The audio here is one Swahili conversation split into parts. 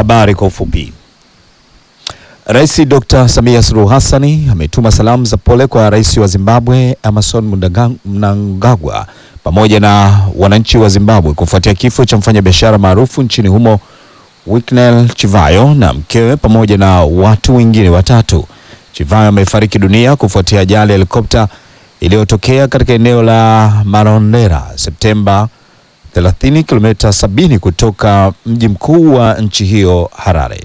habari kwa ufupi. Rais Dr. Samia Suluhu Hassani ametuma salamu za pole kwa rais wa Zimbabwe Emmerson Mnanga- Mnangagwa pamoja na wananchi wa Zimbabwe kufuatia kifo cha mfanyabiashara maarufu nchini humo Winnie Chivayo na mkewe pamoja na watu wengine watatu. Chivayo amefariki dunia kufuatia ajali ya helikopta iliyotokea katika eneo la Marondera Septemba 30 kilomita 70 kutoka mji mkuu wa nchi hiyo Harare.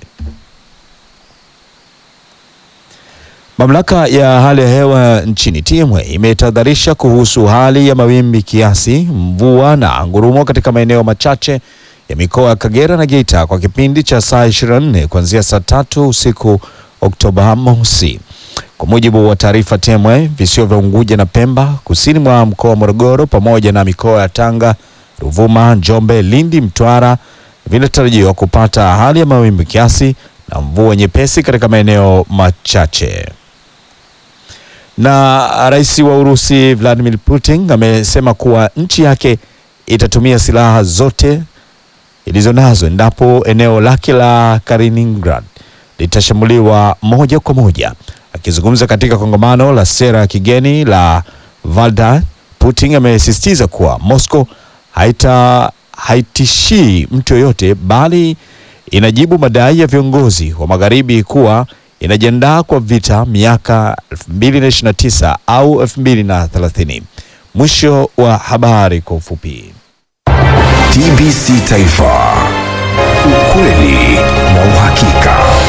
Mamlaka ya hali ya hewa nchini TMA imetahadharisha kuhusu hali ya mawimbi kiasi, mvua na ngurumo katika maeneo machache ya mikoa ya Kagera na Geita kwa kipindi cha saa 24 kuanzia saa tatu usiku Oktoba mosi. Kwa mujibu wa taarifa TMA, visiwa vya Unguja na Pemba kusini mwa mkoa wa Morogoro pamoja na mikoa ya Tanga, Ruvuma, Njombe, Lindi, Mtwara vinatarajiwa kupata hali ya mawimbi kiasi na mvua nyepesi katika maeneo machache. Na rais wa Urusi Vladimir Putin amesema kuwa nchi yake itatumia silaha zote ilizo nazo endapo eneo lake la Kaliningrad litashambuliwa moja kwa moja. Akizungumza katika kongamano la sera ya kigeni la Valda, Putin amesisitiza kuwa Moscow haita haitishii mtu yoyote bali inajibu madai ya viongozi wa magharibi kuwa inajiandaa kwa vita miaka 2029 au 2030. Mwisho wa habari kwa ufupi. TBC Taifa, ukweli na uhakika.